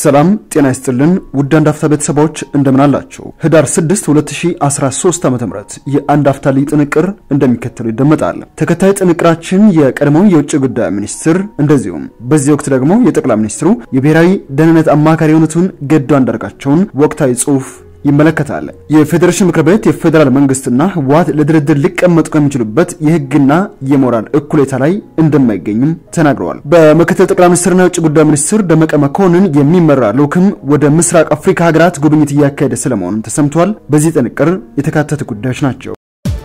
ሰላም ጤና ይስጥልን ውድ አንድ አፍታ ቤተሰቦች እንደምን አላችሁ? ህዳር 6 2013 ዓ.ም የአንድ አፍታ ልዩ ጥንቅር እንደሚከተሉ ይደመጣል። ተከታይ ጥንቅራችን የቀድሞው የውጭ ጉዳይ ሚኒስትር እንደዚሁም በዚህ ወቅት ደግሞ የጠቅላይ ሚኒስትሩ የብሔራዊ ደህንነት አማካሪ የሆኑትን ገዱ አንዳርጋቸውን ወቅታዊ ጽሑፍ ይመለከታል። የፌዴሬሽን ምክር ቤት የፌዴራል መንግስትና ህወሓት ለድርድር ሊቀመጡ ከሚችሉበት የህግና የሞራል እኩሌታ ላይ እንደማይገኙም ተናግረዋል። በምክትል ጠቅላይ ሚኒስትርና የውጭ ጉዳይ ሚኒስትር ደመቀ መኮንን የሚመራ ልዑክም ወደ ምስራቅ አፍሪካ ሀገራት ጉብኝት እያካሄደ ስለመሆኑም ተሰምቷል። በዚህ ጥንቅር የተካተቱ ጉዳዮች ናቸው።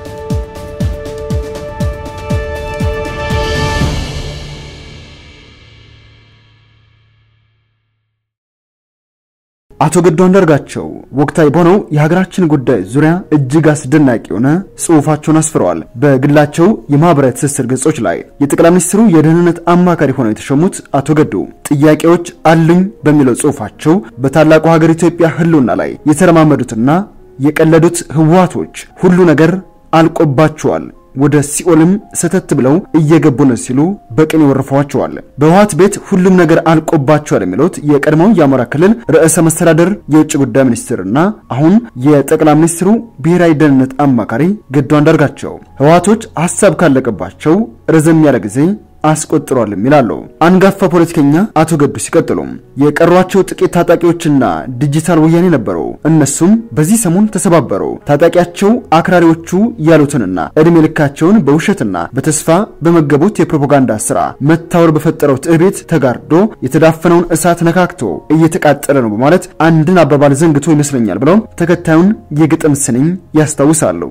አቶ ገዱ አንዳርጋቸው ወቅታዊ በሆነው የሀገራችን ጉዳይ ዙሪያ እጅግ አስደናቂ የሆነ ጽሑፋቸውን አስፍረዋል። በግላቸው የማህበራዊ ትስስር ገጾች ላይ የጠቅላይ ሚኒስትሩ የደህንነት አማካሪ ሆነው የተሾሙት አቶ ገዱ ጥያቄዎች አሉኝ በሚለው ጽሑፋቸው በታላቁ ሀገር ኢትዮጵያ ህልውና ላይ የተረማመዱትና የቀለዱት ህወሓቶች ሁሉ ነገር አልቆባቸዋል ወደ ሲኦልም ሰተት ብለው እየገቡ ነው ሲሉ በቅን ይወርፈዋቸዋል። በህወሓት ቤት ሁሉም ነገር አልቆባቸዋል የሚሉት የቀድሞው የአማራ ክልል ርዕሰ መስተዳደር የውጭ ጉዳይ ሚኒስትርና አሁን የጠቅላይ ሚኒስትሩ ብሔራዊ ደህንነት አማካሪ ገዱ አንዳርጋቸው ህወሓቶች ሀሳብ ካለቀባቸው ረዘም ያለ ጊዜ አስቆጥሯልም ይላሉ። አንጋፋ ፖለቲከኛ አቶ ገዱ ሲቀጥሉም የቀሯቸው ጥቂት ታጣቂዎችና ዲጂታል ወያኔ ነበሩ። እነሱም በዚህ ሰሞን ተሰባበሩ። ታጣቂያቸው አክራሪዎቹ ያሉትንና እድሜ ልካቸውን በውሸትና በተስፋ በመገቡት የፕሮፓጋንዳ ስራ መታወር በፈጠረው ትዕቤት ተጋርዶ የተዳፈነውን እሳት ነካክቶ እየተቃጠለ ነው በማለት አንድን አባባል ዘንግቶ ይመስለኛል ብለው ተከታዩን የግጥም ስንኝ ያስታውሳሉ።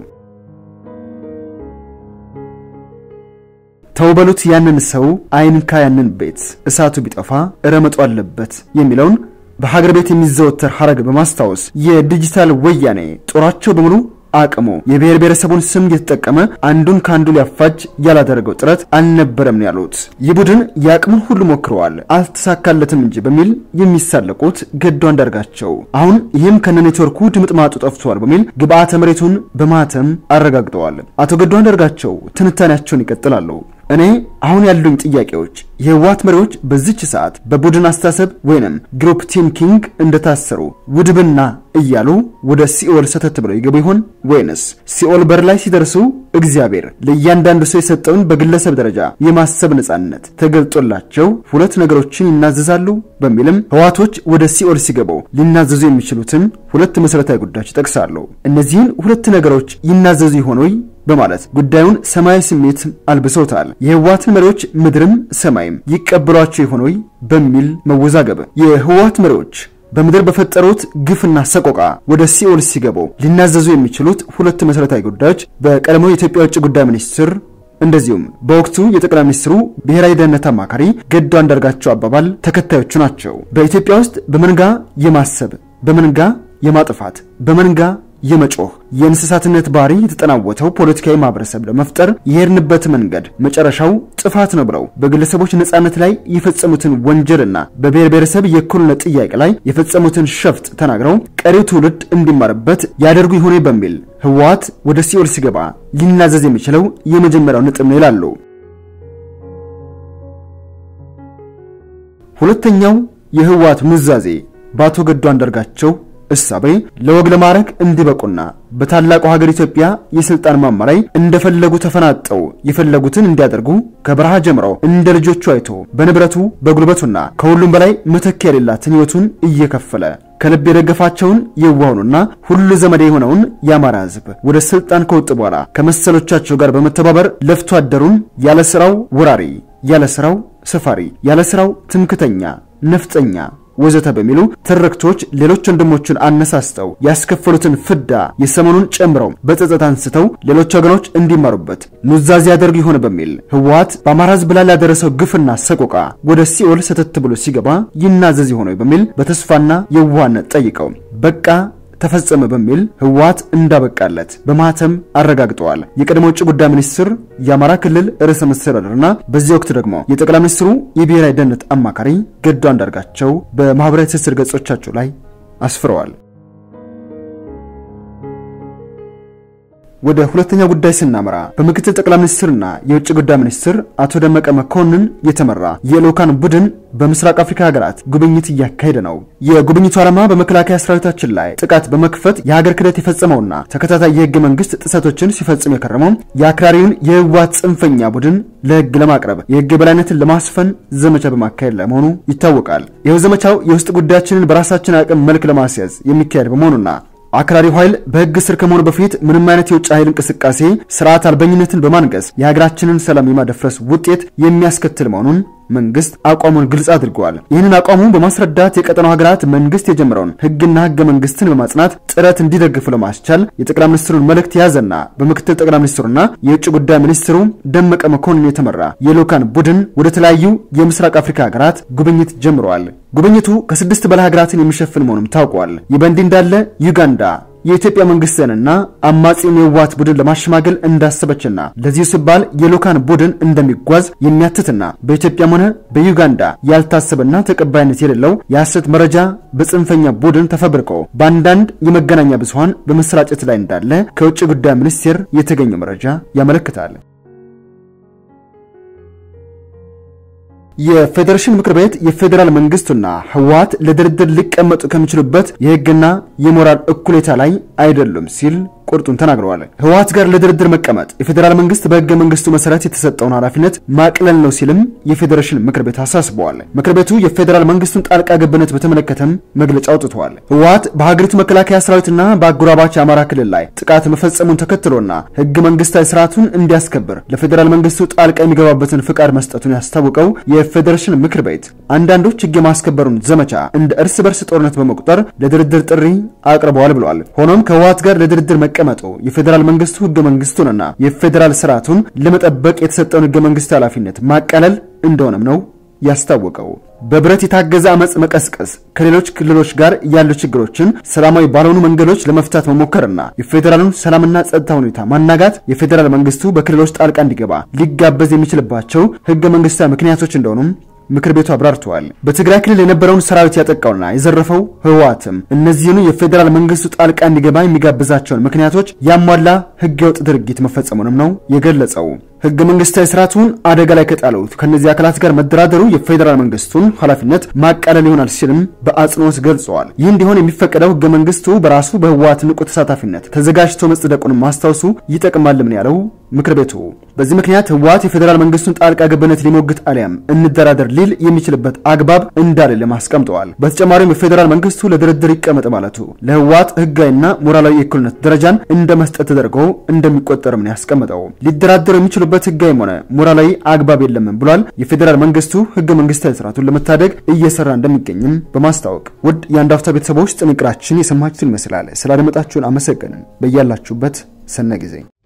ተውበሉት ያንን ሰው አይንካ ያንን ቤት እሳቱ ቢጠፋ እረመጡ አለበት የሚለውን በሀገር ቤት የሚዘወተር ሐረግ በማስታወስ የዲጂታል ወያኔ ጦራቸው በሙሉ አቅሙ የብሔር ብሔረሰቡን ስም እየተጠቀመ አንዱን ከአንዱ ሊያፋጅ ያላደረገው ጥረት አልነበረም ያሉት ይህ ቡድን የአቅሙን ሁሉ ሞክረዋል፣ አልተሳካለትም እንጂ በሚል የሚሳለቁት ገዱ አንዳርጋቸው አሁን ይህም ከነ ኔትወርኩ ድምጥማጡ ጠፍቷል በሚል ግብአተ መሬቱን በማተም አረጋግጠዋል። አቶ ገዱ አንዳርጋቸው ትንታኔያቸውን ይቀጥላሉ። እኔ አሁን ያሉኝ ጥያቄዎች የህወሓት መሪዎች በዚች ሰዓት በቡድን አስተሳሰብ ወይንም ግሩፕ ቲንኪንግ እንደታሰሩ ውድብና እያሉ ወደ ሲኦል ሰተት ብለው ይገቡ ይሆን ወይንስ ሲኦል በር ላይ ሲደርሱ እግዚአብሔር ለእያንዳንዱ ሰው የሰጠውን በግለሰብ ደረጃ የማሰብ ነጻነት ተገልጦላቸው ሁለት ነገሮችን ይናዘዛሉ በሚልም ህወሓቶች ወደ ሲኦል ሲገቡ ሊናዘዙ የሚችሉትን ሁለት መሠረታዊ ጉዳዮች ይጠቅሳሉ። እነዚህን ሁለት ነገሮች ይናዘዙ ይሆን ወይ በማለት ጉዳዩን ሰማያዊ ስሜት አልብሰውታል። የህወሓትን መሪዎች ምድርም ሰማይም ይቀበሏቸው ይሆን ወይ በሚል መወዛገብ የህወሓት መሪዎች በምድር በፈጠሩት ግፍና ሰቆቃ ወደ ሲኦል ሲገቡ ሊናዘዙ የሚችሉት ሁለት መሠረታዊ ጉዳዮች በቀድሞው የኢትዮጵያ ውጭ ጉዳይ ሚኒስትር እንደዚሁም በወቅቱ የጠቅላይ ሚኒስትሩ ብሔራዊ ደህንነት አማካሪ ገዱ አንዳርጋቸው አባባል ተከታዮቹ ናቸው። በኢትዮጵያ ውስጥ በመንጋ የማሰብ በመንጋ የማጥፋት በመንጋ የመጮህ የእንስሳትነት ባህሪ የተጠናወተው ፖለቲካዊ ማህበረሰብ ለመፍጠር የሄድንበት መንገድ መጨረሻው ጥፋት ነው ብለው በግለሰቦች ነጻነት ላይ የፈጸሙትን ወንጀልና በብሔር ብሔረሰብ የእኩልነት ጥያቄ ላይ የፈጸሙትን ሸፍጥ ተናግረው ቀሪው ትውልድ እንዲማርበት ያደርጉ ይሆኔ በሚል ህወሓት ወደ ሲኦል ሲገባ ሊናዘዝ የሚችለው የመጀመሪያው ነጥብ ነው ይላሉ። ሁለተኛው የህወሓት ኑዛዜ በአቶ ገዱ አንዳርጋቸው እሳቤ ለወግ ለማዕረግ እንዲበቁና በታላቁ ሀገር ኢትዮጵያ የስልጣን ማማ ላይ እንደፈለጉ ተፈናጠው የፈለጉትን እንዲያደርጉ ከበረሃ ጀምረው እንደ ልጆቹ አይቶ በንብረቱ በጉልበቱና ከሁሉም በላይ መተኪያ የሌላትን ህይወቱን እየከፈለ ከልብ የደገፋቸውን የዋሁኑና ሁሉ ዘመድ የሆነውን የአማራ ህዝብ ወደ ስልጣን ከወጡ በኋላ ከመሰሎቻቸው ጋር በመተባበር ለፍቶ አደሩን ያለ ስራው ወራሪ፣ ያለ ስራው ሰፋሪ፣ ያለ ስራው ትምክተኛ፣ ነፍጠኛ ወዘተ በሚሉ ትርክቶች ሌሎች ወንድሞችን አነሳስተው ያስከፈሉትን ፍዳ የሰሞኑን ጨምረው በጸጸት አንስተው ሌሎች ወገኖች እንዲማሩበት ኑዛዜ ያደርጉ ይሆን በሚል ህወሓት በአማራ ህዝብ ላይ ያደረሰው ግፍና ሰቆቃ ወደ ሲኦል ሰተት ብሎ ሲገባ ይናዘዝ ይሆን በሚል በተስፋና የዋህነት ጠይቀው በቃ ተፈጸመ በሚል ህወሓት እንዳበቃለት በማህተም አረጋግጠዋል። የቀድሞ ውጭ ጉዳይ ሚኒስትር የአማራ ክልል ርዕሰ መስተዳድርና በዚህ ወቅት ደግሞ የጠቅላይ ሚኒስትሩ የብሔራዊ ደህንነት አማካሪ ገዱ አንዳርጋቸው በማህበራዊ ትስስር ገጾቻቸው ላይ አስፍረዋል። ወደ ሁለተኛ ጉዳይ ስናመራ በምክትል ጠቅላይ ሚኒስትርና የውጭ ጉዳይ ሚኒስትር አቶ ደመቀ መኮንን የተመራ የልዑካን ቡድን በምስራቅ አፍሪካ ሀገራት ጉብኝት እያካሄደ ነው። የጉብኝቱ ዓላማ በመከላከያ ሰራዊታችን ላይ ጥቃት በመክፈት የሀገር ክህደት የፈጸመውና ተከታታይ የህገ መንግስት ጥሰቶችን ሲፈጽም የከረመው የአክራሪውን የህወሓት ጽንፈኛ ቡድን ለህግ ለማቅረብ የህግ የበላይነትን ለማስፈን ዘመቻ በማካሄድ ላይ መሆኑ ይታወቃል። ይኸው ዘመቻው የውስጥ ጉዳያችንን በራሳችን አቅም መልክ ለማስያዝ የሚካሄድ በመሆኑና አክራሪው ኃይል በህግ ስር ከመሆኑ በፊት ምንም አይነት የውጭ ኃይል እንቅስቃሴ ስርዓት አልበኝነትን በማንገስ የሀገራችንን ሰላም የማደፍረስ ውጤት የሚያስከትል መሆኑን መንግስት አቋሙን ግልጽ አድርገዋል። ይህንን አቋሙ በማስረዳት የቀጠናው ሀገራት መንግስት የጀመረውን ህግና ህገ መንግስትን በማጽናት ጥረት እንዲደግፉ ለማስቻል የጠቅላይ ሚኒስትሩን መልእክት የያዘና በምክትል ጠቅላይ ሚኒስትሩና የውጭ ጉዳይ ሚኒስትሩ ደመቀ መኮንን የተመራ የልዑካን ቡድን ወደ ተለያዩ የምስራቅ አፍሪካ ሀገራት ጉብኝት ጀምረዋል። ጉብኝቱ ከስድስት በላይ ሀገራትን የሚሸፍን መሆኑም ታውቋል። ይህ በእንዲህ እንዳለ ዩጋንዳ የኢትዮጵያ መንግስትንና አማጺውን የህወሓት ቡድን ለማሸማገል እንዳሰበችና ለዚሁ ሲባል የልዑካን ቡድን እንደሚጓዝ የሚያትትና በኢትዮጵያም ሆነ በዩጋንዳ ያልታሰበና ተቀባይነት የሌለው የሐሰት መረጃ በጽንፈኛ ቡድን ተፈብርቆ በአንዳንድ የመገናኛ ብዙኃን በመሰራጨት ላይ እንዳለ ከውጭ ጉዳይ ሚኒስቴር የተገኘው መረጃ ያመለክታል። የፌዴሬሽን ምክር ቤት የፌዴራል መንግስቱና ህወሓት ለድርድር ሊቀመጡ ከሚችሉበት የህግና የሞራል እኩሌታ ላይ አይደሉም ሲል ቁርጡን ተናግረዋል። ህወሓት ጋር ለድርድር መቀመጥ የፌዴራል መንግስት በህገ መንግስቱ መሰረት የተሰጠውን ኃላፊነት ማቅለል ነው ሲልም የፌዴሬሽን ምክር ቤት አሳስበዋል። ምክር ቤቱ የፌዴራል መንግስቱን ጣልቃ ገብነት በተመለከተም መግለጫ አውጥተዋል። ህወሓት በሀገሪቱ መከላከያ ሰራዊትና በአጎራባች አማራ ክልል ላይ ጥቃት መፈጸሙን ተከትሎና ህገ መንግስታዊ ስርዓቱን እንዲያስከብር ለፌዴራል መንግስቱ ጣልቃ የሚገባበትን ፍቃድ መስጠቱን ያስታወቀው የፌዴሬሽን ምክር ቤት አንዳንዶች ህግ የማስከበሩን ዘመቻ እንደ እርስ በርስ ጦርነት በመቁጠር ለድርድር ጥሪ አቅርበዋል ብለዋል። ሆኖም ከህወሓት ጋር ለድርድር መቀመጡ የፌዴራል መንግስቱ ህገ መንግስቱንና የፌዴራል ስርዓቱን ለመጠበቅ የተሰጠውን ህገ መንግስት ኃላፊነት ማቃለል እንደሆነም ነው ያስታወቀው። በብረት የታገዘ አመፅ መቀስቀስ፣ ከሌሎች ክልሎች ጋር ያሉ ችግሮችን ሰላማዊ ባልሆኑ መንገዶች ለመፍታት መሞከርና የፌዴራሉን ሰላምና ጸጥታ ሁኔታ ማናጋት የፌዴራል መንግስቱ በክልሎች ጣልቃ እንዲገባ ሊጋበዝ የሚችልባቸው ህገ መንግስታዊ ምክንያቶች እንደሆኑም ምክር ቤቱ አብራርተዋል። በትግራይ ክልል የነበረውን ሰራዊት ያጠቃውና የዘረፈው ህወሓትም እነዚህኑ የፌዴራል መንግስቱ ጣልቃ እንዲገባ የሚጋብዛቸውን ምክንያቶች ያሟላ ህገወጥ ድርጊት መፈጸሙንም ነው የገለጸው። ህገ መንግስታዊ ስርዓቱን አደጋ ላይ ከጣሉት ከእነዚህ አካላት ጋር መደራደሩ የፌዴራል መንግስቱን ኃላፊነት ማቃለል ይሆናል ሲልም በአጽንኦት ገልጸዋል። ይህ እንዲሆን የሚፈቀደው ህገ መንግስቱ በራሱ በህወሓት ንቁ ተሳታፊነት ተዘጋጅቶ መጽደቁን ማስታወሱ ይጠቅማልም ያለው ምክር ቤቱ በዚህ ምክንያት ህወሓት የፌዴራል መንግስቱን ጣልቃ ገብነት ሊሞግት አሊያም እንደራደር ሊል የሚችልበት አግባብ እንዳሌለም አስቀምጠዋል። በተጨማሪም የፌዴራል መንግስቱ ለድርድር ይቀመጥ ማለቱ ለህወሓት ህጋዊና ሞራላዊ የእኩልነት ደረጃን እንደ መስጠት ተደርጎ እንደሚቆጠርም ነው ያስቀምጠው። ሊደራደሩ የሚችሉበት ህጋዊም ሆነ ሞራላዊ አግባብ የለም ብሏል። የፌዴራል መንግስቱ ህገ መንግስታዊ ስርዓቱን ለመታደግ እየሰራ እንደሚገኝም በማስታወቅ ውድ የአንድ አፍታ ቤተሰቦች ጥንቅራችን የሰማችሁትን ይመስላል። ስላደመጣችሁን አመሰገንን። በያላችሁበት ሰነ ጊዜ